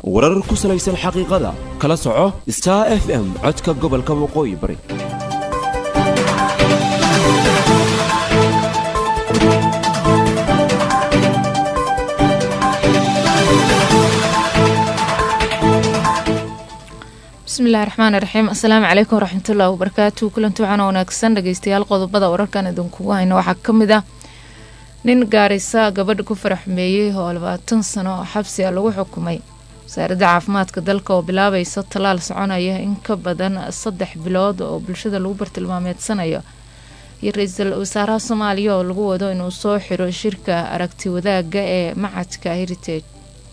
warar ku salaysan xaqiiqada kala soco star f m codka gobolka waqooyi bari bismillahi raxmaan raxiim asalaamu calaykum waraxmatullahi wabarakaatu kulanti waxaana wanaagsan dhageystayaal qodobada wararkan idinkugu hayno waxaa kamid ah nin gaarisa gabadha ku faraxmeeyey oo labaatan sano oo xabsi a lagu xukumay wasaaradda caafimaadka dalka oo bilaabaysa tallaal soconaya in ka badan saddex bilood oo bulshada lagu bartilmaameedsanayo iyo ra-iisul wasaaraha soomaaliya oo lagu wado inuu soo xiro shirka aragti wadaaga ee macadka heritage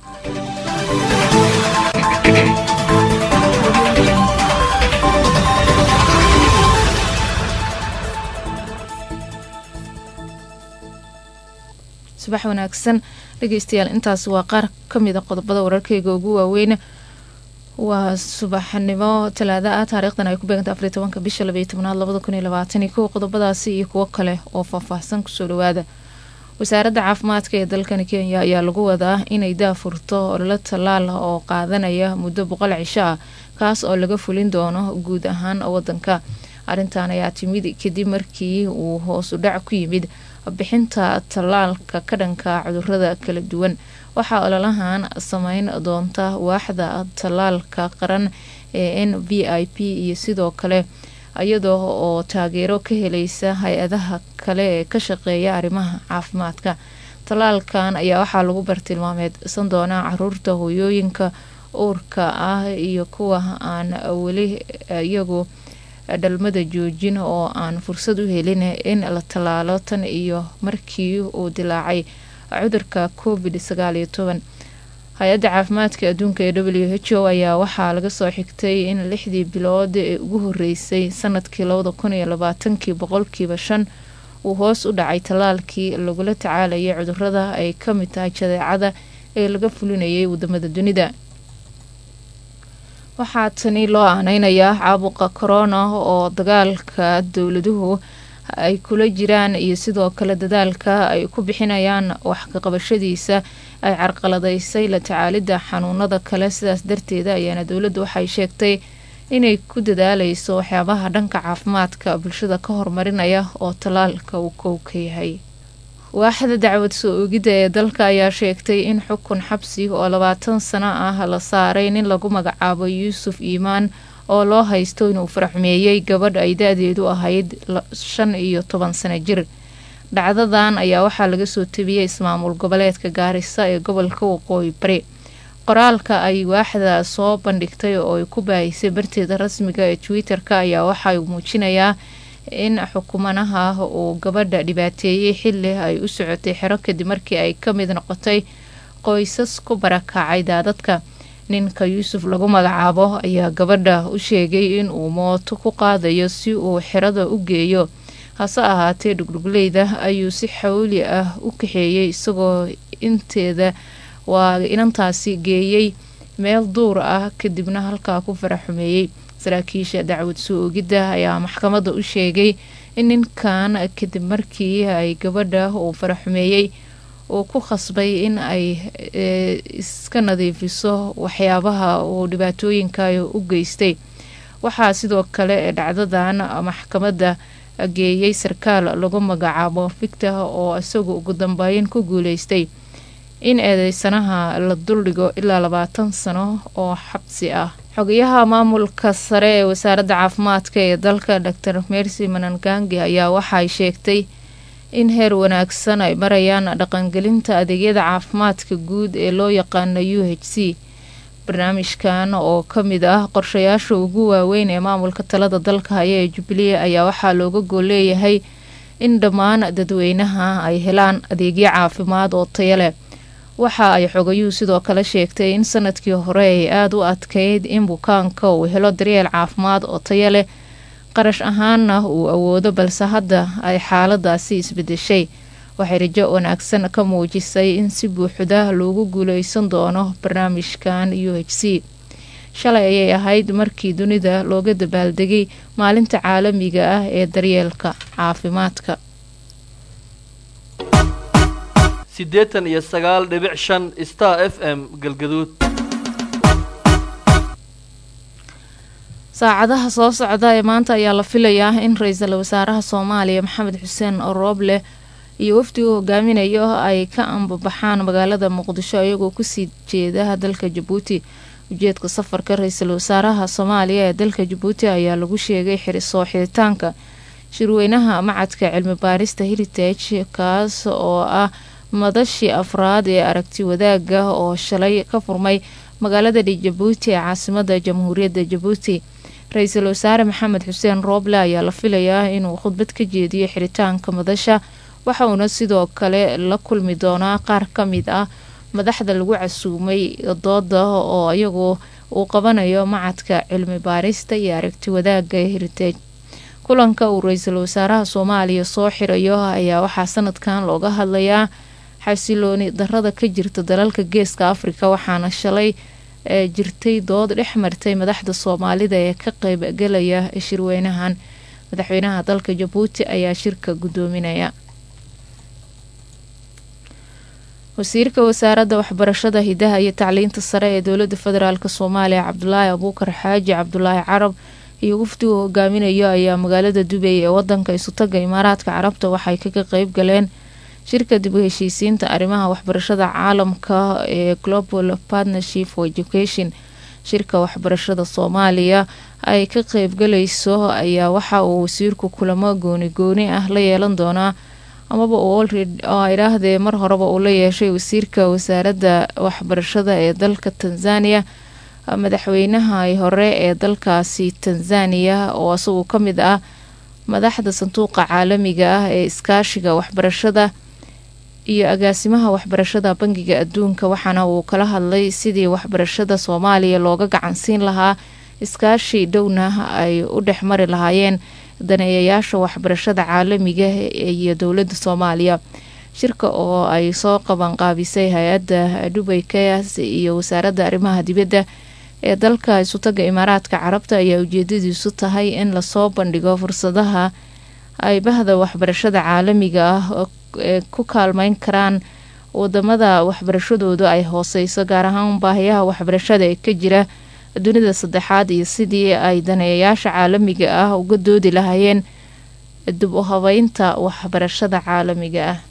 subax wanaagsan dhegeystayaal intaas waa qaar kamida qodobada wararkeyga ugu waaweyn waa subaxnimo talaada ah taariikhdan ay ku beeganta afariy tobanka bisha labaiyo tobnaad labada kun iyo labaatan iyo kow qodobadaasi iyo kuwo kale oo faahfaahsan kusoo dhawaada wasaaradda caafimaadka ee dalkani kenya ayaa lagu wadaa inay daafurto ololo tallaal oo qaadanaya muddo boqol cisho ah kaas oo laga fulin doono guud ahaan wadanka arrintan ayaa timid kadib markii uu hoos u dhac ku yimid bixinta tallaalka ka dhanka cudurada kala duwan waxaa ololahan sameyn doonta waaxda tallaalka qaran ee n v i p iyo sidoo kale iyadoo oo taageero ka helaysa hay-adaha kale ee ka shaqeeya arrimaha caafimaadka tallaalkan ayaa waxaa lagu bartilmaameedsan doonaa caruurta hooyooyinka uurka ah iyo kuwa aan weli iyagu dhalmada joojin oo aan fursad u helin in la tallaalo tan iyo markii uu dilaacay cudurka covid sagaal iyo toban hay-adda caafimaadka adduunka ee w h o ayaa waxaa laga soo xigtay in lixdii bilood ee ugu horeysay sanadkii labada kun iyo labaatankii boqolkiiba shan uu hoos u dhacay tallaalkii lagula tacaalayay cudurada ay ka mid tahay jadeecada ee laga fulinayay wadamada dunida waxaa tani loo aaneynayaa caabuqa corona oo dagaalka dowladuhu ay kula jiraan iyo sidoo kale dadaalka ay ku bixinayaan wax kaqabashadiisa ay carqaladaysay la tacaalidda xanuunada kale sidaas darteeda ayaana dowladdu waxay sheegtay inay ku dadaaleyso waxyaabaha dhanka caafimaadka bulshada ka horumarinaya oo tallaalka uu kow ka yahay waaxda dacwad soo oogidda ee dalka ayaa sheegtay in xukun xabsi oo labaatan sano ah la saaray nin lagu magacaabo yuusuf iimaan oo loo haysto inuu faraxmeeyey gabadh ay da-deedu ahayd shan iyo toban sano jir dhacdadan ayaa waxaa laga soo tabiyey ismaamul goboleedka gaarisa ee gobolka waqooyi bari qoraalka ay waaxda soo bandhigtay oo ay ku baahisay barteeda rasmiga ee twitter-ka ayaa waxaa muujinayaa in xukumanaha uu gabadha dhibaateeyey xili ay u socotay xero kadib markii ay ka mid noqotay qoysas ku barakacay daadadka ninka yuusuf lagu magacaabo ayaa gabadha u sheegay in uu mooto ku qaadayo si uu xerada u geeyo hase ahaatee dhugdhugleyda ayuu si xawli ah u kaxeeyey isagoo inteeda waa inantaasi geeyey meel duur ah kadibna halkaa ku faraxumeeyey saraakiisha dacwad soo oogidda ayaa maxkamadda u sheegay in ninkan kadib markii ay gabadha uu faraxumeeyey uu ku khasbay in ay iska nadiifiso waxyaabaha uu dhibaatooyinka u geystay waxaa sidoo kale dhacdadan maxkamadda geeyey sarkaal lagu magacaabo victor oo isagu ugu dambeyn ku guuleystay in eedeysanaha la duldhigo ilaa labaatan sano oo xabsi ah xogayaha maamulka sare ee wasaaradda caafimaadka ee dalka dor mercy manangangi ayaa waxay sheegtay in heer wanaagsan ay marayaan dhaqangelinta adeegyada caafimaadka guud ee loo yaqaano u h c barnaamijkan oo kamid ah qorshayaasha ugu waaweyn ee maamulka talada dalka haya ee jubbaland ayaa waxaa looga gool leeyahay in dhammaan dadweynaha ay helaan adeegyo caafimaad oo taya leh waxa ay xogayuhu sidoo kale sheegtay in sanadkii hore ay aada u adkeyd in bukaanka uu helo daryeel caafimaad oo taya leh qarash ahaanna uu awoodo balse hadda ay xaaladaasi isbedeshay waxay rajo wanaagsan ka muujisay in si buuxda loogu guuleysan doono barnaamijkan u h c shalay ayay ahayd markii dunida looga dabaaldegay maalinta caalamiga ah ee daryeelka caafimaadka siddeetan iyo sagaal dhibic shan star f m galgaduud saacadaha soo socda ee maanta ayaa la filayaa in ra-iisul wasaaraha soomaaliya maxamed xuseen rooble iyo wafdi uu hogaaminayo ay ka ambabaxaan magaalada muqdisho iyagoo kusii jeeda dalka jabuuti ujeedka safarka ra-iisul wasaaraha soomaaliya ee dalka jabuuti ayaa lagu sheegay soo xiritaanka shirweynaha macadka cilmi baarista heritage kaas oo ah madashii afraad ee aragti wadaaga oo shalay ka furmay magaalada jabuuti ee caasimada jamhuuriyadda jabuuti ra-iisul wasaare maxamed xuseen rooble ayaa la filayaa inuu khudbad ka jeediyo xiritaanka madasha waxa uuna sidoo kale la kulmi doonaa qaar ka mid ah madaxda lagu casuumay dooda oo iyagu uu qabanayo macadka cilmi baarista iyo aragti wadaaga heritage kulanka uu ra-iisul wasaaraha soomaaliya soo xirayo ayaa waxaa sanadkan looga hadlayaa xasilooni darada ka jirta dalalka geeska afrika waxaana shalay ee jirtay dood dhex martay madaxda soomaalida ee ka qeybgelaya shirweynahan madaxweynaha dalka jabuuti ayaa shirka gudoominaya wasiirka wasaaradda waxbarashada hidaha iyo tacliinta sare ee dowlada federaalk soomaaliya cabdulaahi abuukar xaaji cabdulaahi carab iyo wafdigu hogaaminayo ayaa magaalada dubay ee wadanka isutaga imaaraadka carabta waxay kaga qeyb galeen shirka dib u heshiisiinta arrimaha waxbarashada caalamka ee global partnership for education shirka waxbarashada soomaaliya ay ka qeybgalayso ayaa waxa uu wasiirku kulamo gooni gooni ah la yeelan doonaa amaba oo idhaahdee mar horeba uu la yeeshay wasiirka wasaaradda waxbarashada ee dalka tanzania madaxweynaha hore ee dalkaasi tanzania oo isagu ka mid ah madaxda sanduuqa caalamiga ah ee iskaashiga waxbarashada iyo agaasimaha waxbarashada bangiga adduunka waxaana uu kala hadlay sidii waxbarashada soomaaliya looga gacansiin lahaa iskaashi dhowna ay u dhexmari lahaayeen daneeyayaasha waxbarashada caalamiga iyo dowladda soomaaliya shirka oo ay soo qabanqaabisay hay-adda dubay kayas iyo wasaaradda arrimaha dibadda ee dalka isutaga imaaraadka carabta ayaa ujeedadiisu tahay in lasoo bandhigo fursadaha ay bahda waxbarashada caalamiga ah ee ku kaalmeyn karaan wadamada waxbarashadoodu ay hooseyso gaar ahaan baahiyaha waxbarashada ee ka jira dunida saddexaad iyo sidii ay daneeyayaasha caalamiga ah uga doodi lahaayeen dib u habeynta waxbarashada caalamiga ah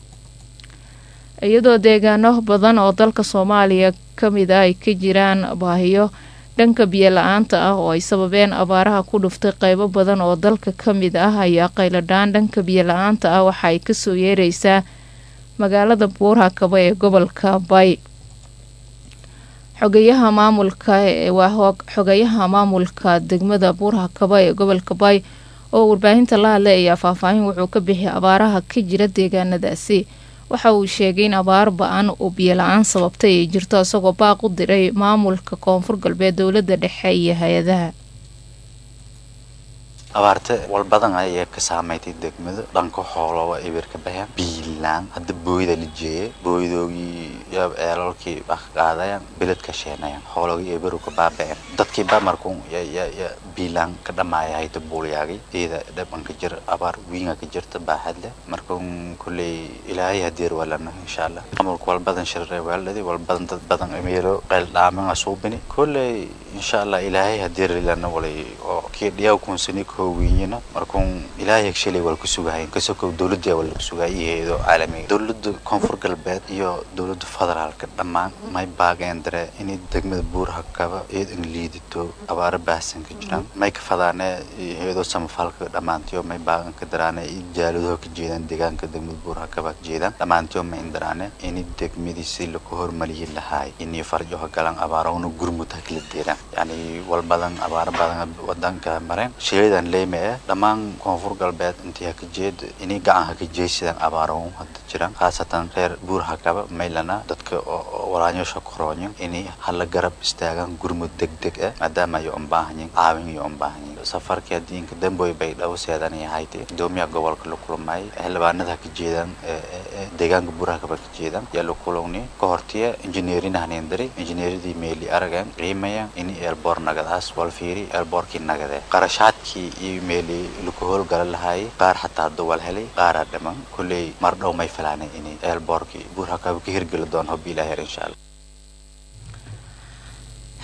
iyadoo deegaano badan oo dalka soomaaliya kamid ah ay ka jiraan baahiyo dhanka biyo la-aanta ah oo ay sababeen abaaraha ku dhuftay qeybo badan oo dalka kamid ah ayaa qayladhaan dhanka biyo la-aanta ah waxa ay kasoo yeereysaa magaalada buurhakaba ee gobolka bay xogayaha maamulka waa xogayaha maamulka degmada buurhakaba ee gobolka bay oo warbaahinta la hadlay ayaa faahfaahin wuxuu ka bixiyay abaaraha ka jira deegaanadaasi waxa uu sheegay in abaar ba-an oo biyo la-aan sababtay ay jirto isagoo baaq u diray maamulka koonfur galbeed dowladda dhexe iyo hay-adaha abaarte walbadan ayaa ka saameysay degmada dhanka xoolaba ibir ka baxeen biilaan hadda booyda la jeeyay booydoogii eelalkii wax qaadayaan bilad ka sheenayaan xoologii ibiru ka baaba'een dadkii ba markun ya biilaan ka dhamaaya hayta buulyaagay iyada dhabanka jir abaar wiinga ka jirta baaxad leh markun kulley ilaahay hadeer walana insha allah maamulka walbadan shirre waaladii walbadan dad badan meelo qeyl dhaaman asuubini kulley insha allah ilaahay hadeer lana walay oo kii dhiyaw kunsani koowiyina markuun ilaahay shalay wal ku sugahayn kasoo dowladda wal ku sugay iyo caalamiga dowladda koonfur galbeed iyo dowladda federaalka dhammaan may baageen dare inay degmada buuraha kaba eed in liidito abaaro baahsan ka jiraan may ka fadaane iyadoo samafalka dhammaantiyo may baagan ka daraane jaaladaho ka jeedaan deegaanka degmada buuraha kaba ka jeedaan dhammaantiyo may indaraane inay degmadii si laku hormaliyi lahaay inay farjoha galaan abaarahuna gurmud ha kala deeraan yani walbadan abaaro badan wadanka mareen shilidan leyme eh dhammaan koonfur galbeed intii ha ka jeed inay gacan ha ka jeeysadaan abaarahun hadda jiraan khaasatan reer buur hakaba maylana dadka walaanyosha korooyin inay hala garab istaagaan gurmud deg deg ah maadaama ay unbaahanyin caawin iyo unbaahanyin safarkii haddii inka damboy bay dhawo seedanay ahaytay gudoomiyaha gobolka la kulmay xildhibaanada ha ka jeedaan deegaanka buur hakaba ka jeedaan yaa la kulowni ka hortiya injineerin hanendari injineeradii meeli aragan qiimayaan ini eelboor nagadaas wal fiiri eelboorkii nagade qarashaadkii iyo meeli laku howlgala lahaayay qaar xataa hadda wal helay qaaraa dhiman kulley mar dhow may filaanay inay eelboorkii buur hakaba ka hirgeli doon hobi ilaaheer insha allah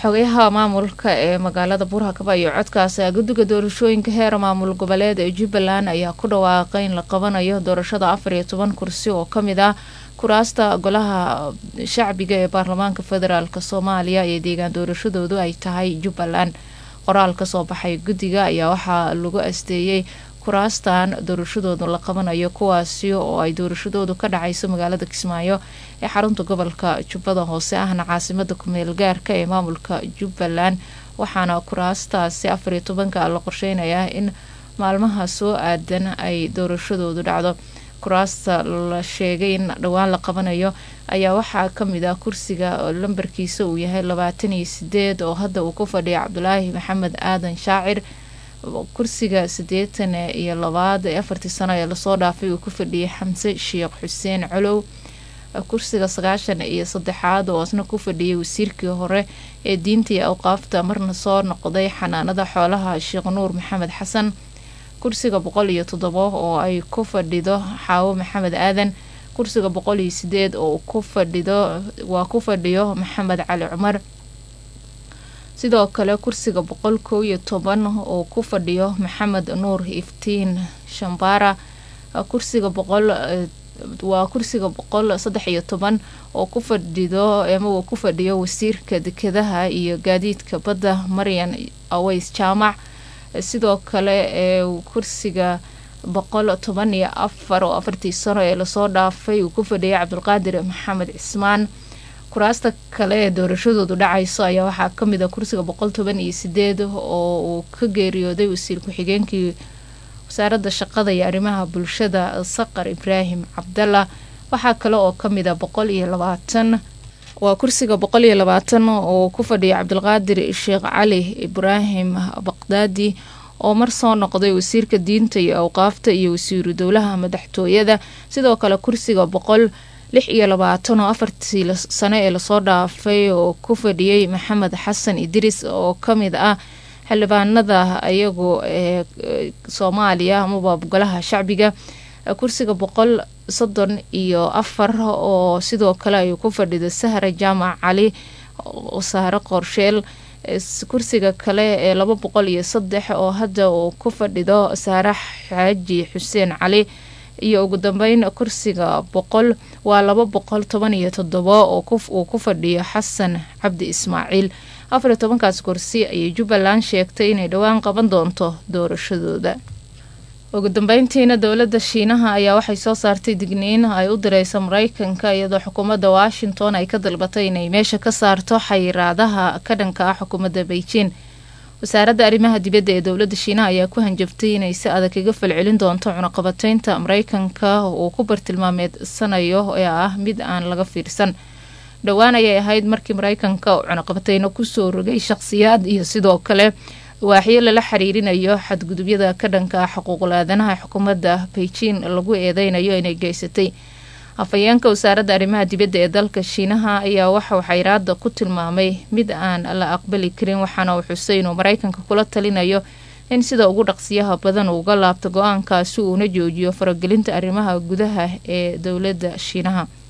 xogayaha maamulka ee magaalada buurhakaba iyo codkaas guddiga doorashooyinka heer maamul goboleed ee jubbaland ayaa ku dhawaaqay in la qabanayo doorashada afar iyo toban kursi oo kamid ah kuraasta golaha shacbiga ee baarlamaanka federaalk soomaaliya ee deegaan doorashadoodu ay tahay jubbaland qoraal kasoo baxay guddiga ayaa waxaa lagu asteeyey kuraastan doorashadoodu la qabanayo kuwaasi oo ay doorashadoodu ka dhacayso magaalada kismaayo ee xarunta gobolka jubbada hoose ahna caasimada kumeel gaarka ee maamulka jubbaland waxaana kuraastaasi afariyo tobanka la qorsheynayaa in maalmaha soo aadan ay doorashadoodu dhacdo kuraasta la sheegay in dhowaan la qabanayo ayaa waxaa kamid ah kursiga lambarkiisa uu yahay labaatan iyo sideed oo hadda uu ku fadhiya cabdulaahi maxamed aadan shaacir kursiga sideetan iyo labaad ee afartii sano ee lasoo dhaafay uu ku fadhiyay xamse sheekh xuseen colow kursiga sagaashan iyo saddexaad oo asna ku fadhiyay wasiirkii hore ee diinta iyo awqaafta marna soo noqday xanaanada xoolaha sheekh nuur maxamed xasan kursiga boqol iyo toddobo oo ay ku fadhido xaawo maxamed aadan kursiga boqol iyo sideed oo ku fadhido waa ku fadhiyo maxamed cali cumar sidoo kale kursiga boqol kow iyo toban oo ku fadhiyo maxamed nuur iftiin shambara kursiga boqol waa kursiga boqol saddex iyo toban oo ku fadhido ama uu ku fadhiyo wasiirka dekedaha iyo gaadiidka badda maryan aweys jaamac sidoo kale ee kursiga boqol toban iyo afar oo afartii sano ee lasoo dhaafay uu ku fadhiyay cabdulqaadir maxamed cismaan kuraasta kale ee doorashadoodu dhacayso ayaa waxaa kamid a kursiga boqol toban iyo sideed oo uu ka geeriyooday wasiir ku-xigeenkii wasaaradda shaqada iyo arrimaha bulshada saqar ibraahim cabdalla waxaa kale oo kamid a boqol iyo labaatan waa kursiga boqol iyo labaatan oo ku fadhiya cabdulqaadir sheekh cali ibraahim baqdaadi oo mar soo noqday wasiirka diinta iyo awqaafta iyo wasiiru dowlaha madaxtooyada sidoo kale kursiga boqol lix iyo labaatan oo afartii sano ee lasoo dhaafay oo ku fadhiyey maxamed xasan idris oo kamid ah xildhibaanada ayagu ee soomaaliya amaba golaha shacbiga kursiga boqol soddon iyo afar oo sidoo kale ay ku fadhido sahra jaamac cali sahre qorsheel kursiga kale ee laba boqol iyo saddex oo hadda uu ku fadhido saare xaaji xuseen cali iyo ugu dambeyn kursiga boqol waa laba boqol toban iyo toddobo oo uu ku fadhiyo xasan cabdi ismaaciil afar iyo tobankaas kursi ayay jubbaland sheegtay inay dhowaan qaban doonto doorashadooda ugu dambeyntiina dowladda shiinaha ayaa waxay soo saartay digniin ay u direysa mareykanka iyadoo xukuumadda washington ay ka dalbatay inay meesha ka saarto xayiraadaha ka dhanka ah xukuumadda beijing wasaaradda arrimaha dibadda ee dowladda shiinaha ayaa ku hanjabtay inay si adag kaga falcelin doonto cunaqabateynta mareykanka uu ku bartilmaameedsanayo ee ah mid aan laga fiirsan dhowaan ayay ahayd markii mareykanka cunaqabateyno kusoo rogay shaqsiyaad iyo sidoo kale waaxyo lala xiriirinayo xadgudubyada ka dhanka ah xuquuqul aadanaha xukuumadda beijing lagu eedeynayo inay geysatay afhayeenka wasaaradda arrimaha dibadda ee dalka shiinaha ayaa waxauu xayraada ku tilmaamay mid aan la aqbali karin waxaana uu xusay inuu mareykanka kula talinayo in sida ugu dhaqsiyaha badan uuga laabto go-aankaasi uuna joojiyo faragelinta arrimaha gudaha ee dowladda shiinaha